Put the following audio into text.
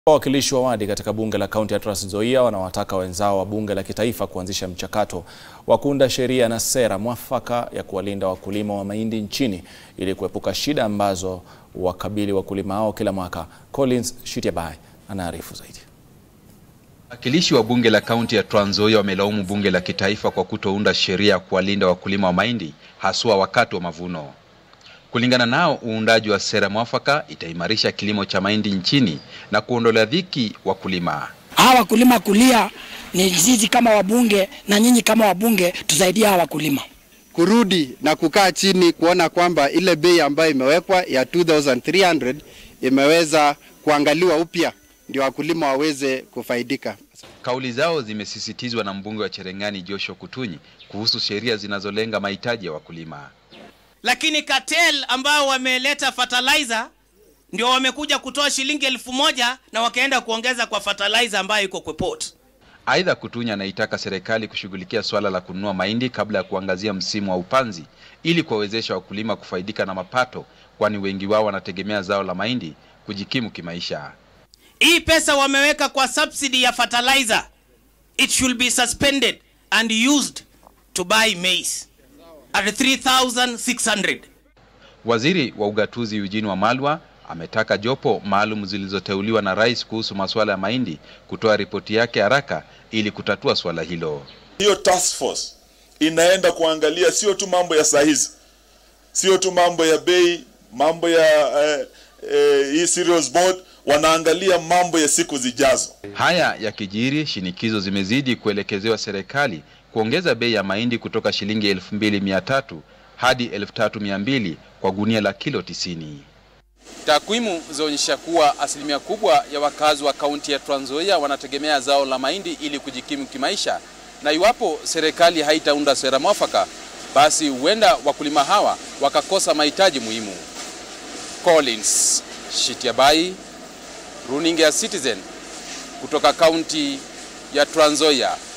Wawakilishi wa wadi katika bunge la kaunti ya Trans Nzoia wanawataka wenzao wa bunge la kitaifa kuanzisha mchakato wa kuunda sheria na sera mwafaka ya kuwalinda wakulima wa mahindi nchini ili kuepuka shida ambazo wakabili wakulima hao kila mwaka. Collins Shitiabai anaarifu zaidi. Wawakilishi wa bunge la kaunti ya Trans Nzoia wamelaumu bunge la kitaifa kwa kutounda sheria ya kuwalinda wakulima wa mahindi haswa wakati wa mavuno. Kulingana nao, uundaji wa sera mwafaka itaimarisha kilimo cha mahindi nchini na kuondolea dhiki wakulima. Hawa wakulima kulia ni sisi kama wabunge na nyinyi kama wabunge tusaidie hawa wakulima kurudi na kukaa chini kuona kwamba ile bei ambayo imewekwa ya 2300 imeweza kuangaliwa upya ndio wakulima waweze kufaidika. Kauli zao zimesisitizwa na mbunge wa Cherengani Joshua Kutunyi kuhusu sheria zinazolenga mahitaji ya wakulima. Lakini cartel ambao wameleta fertilizer ndio wamekuja kutoa shilingi elfu moja na wakaenda kuongeza kwa fertilizer ambayo iko kwa port. Aidha, Kutunyi anaitaka serikali kushughulikia suala la kununua mahindi kabla ya kuangazia msimu wa upanzi ili kuwawezesha wakulima kufaidika na mapato, kwani wengi wao wanategemea zao la mahindi kujikimu kimaisha. Hii pesa wameweka kwa subsidy ya fertilizer. It should be suspended and used to buy maize at 3600. Waziri wa ugatuzi Eugene Wamalwa ametaka jopo maalum zilizoteuliwa na rais kuhusu masuala ya mahindi kutoa ripoti yake haraka ili kutatua swala hilo. Hiyo task force inaenda kuangalia sio tu mambo ya saa hizi, sio tu mambo ya bei, mambo ya eh, eh, hii cereals board, wanaangalia mambo ya siku zijazo. Haya yakijiri, shinikizo zimezidi kuelekezewa serikali kuongeza bei ya mahindi kutoka shilingi elfu mbili mia tatu hadi elfu tatu mia mbili kwa gunia la kilo tisini. Takwimu zaonyesha kuwa asilimia kubwa ya wakazi wa kaunti ya Trans Nzoia wanategemea zao la mahindi ili kujikimu kimaisha, na iwapo serikali haitaunda sera mwafaka, basi huenda wakulima hawa wakakosa mahitaji muhimu. Collins Shitiabai, runinga ya Citizen kutoka kaunti ya Trans Nzoia.